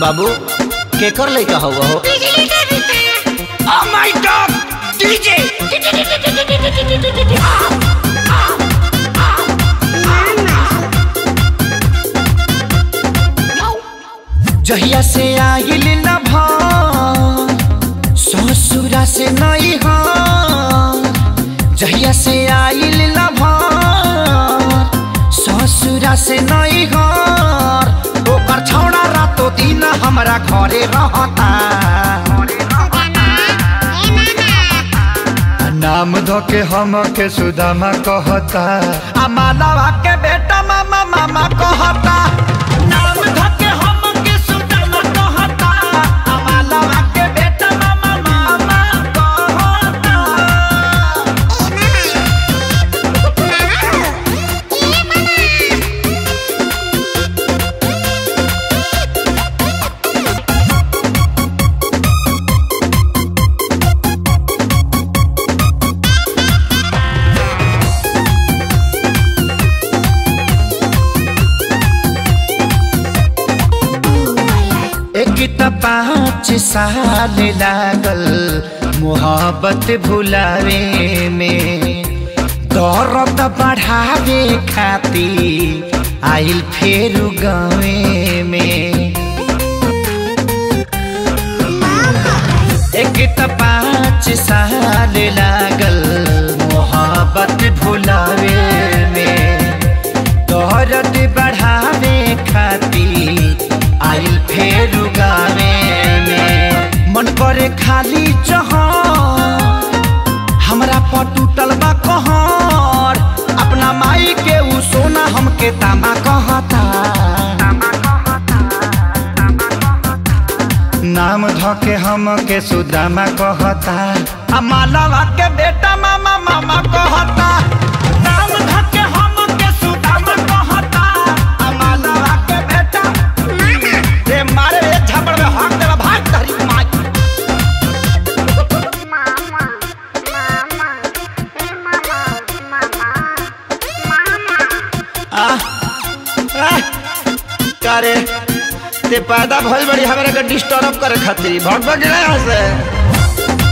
बाबू केकर लइका हवा हो Oh my god! DJ! जहिया से आइल न ससुरा से नहीं जहिया से आइल न ससुरा से नहीं ओकर छौड़ा रातो दिन हमरा घरे रहता नाम धोके हम के सुदामा कहता आ मालवा के बेटा मामा मामा कहता नाम धके हम के सुदामा कहता आ मालवा के बेटा मामा मामा कहता एक त पाँच साल लागल मोहब्बत भुलावे में दौरत बढ़ावे खाती आइल फेर गावे में एक त पाँच साल लागल मोहब्बत भुलावे में दौरत बढ़ावे खाती आइल फेर गावे में मन करे खाली जहां हमरा पर टूटल बा कहर अपना माई के उ सोना हमके तामा कहता नाम धोके हम के सुदामा कहता आ मालवा के बेटा मामा मामा कहता नाम धके हम के सुदामा कहता आ मालवा के बेटा रे मारे रे झपड़ में हाथ देला भाग धरी माई करे ते पैदा भइल बड़ी हमरा के डिस्टर्ब करे खातिर भग भग गया यहाँ से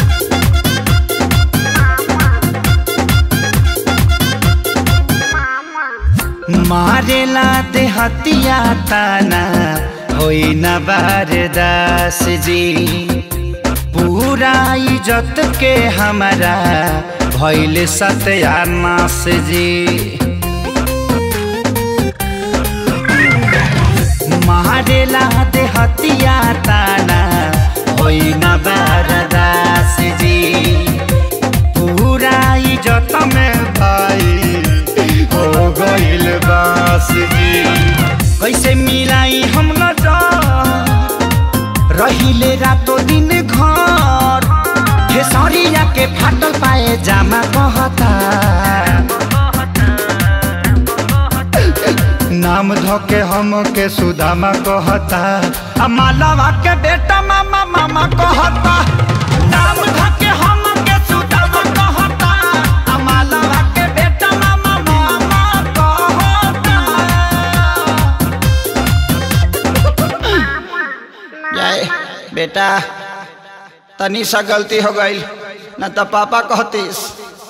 मारेला ते हतिया ताना होई न बारदास जी पूरा इज्जत के हमारा भइल सत्यानाश जी मारेला दे हतिया ताना होई न बारदास जी पूरा इज्जत में भाई हो गइल बास जी कैसे मिलाई हम न जा रहिले रातो दिन घर खेसरिया के फाटल पाए जामा कहता नाम धोके हम के सुदामा कहता आ मालवा के बेटा मामा मामा कहता नाम धके हम के सुदामा कहता आ मालवा के बेटा मामा मामा कहता जाए बेटा तनी सा गलती हो गई न तो पापा कहतीस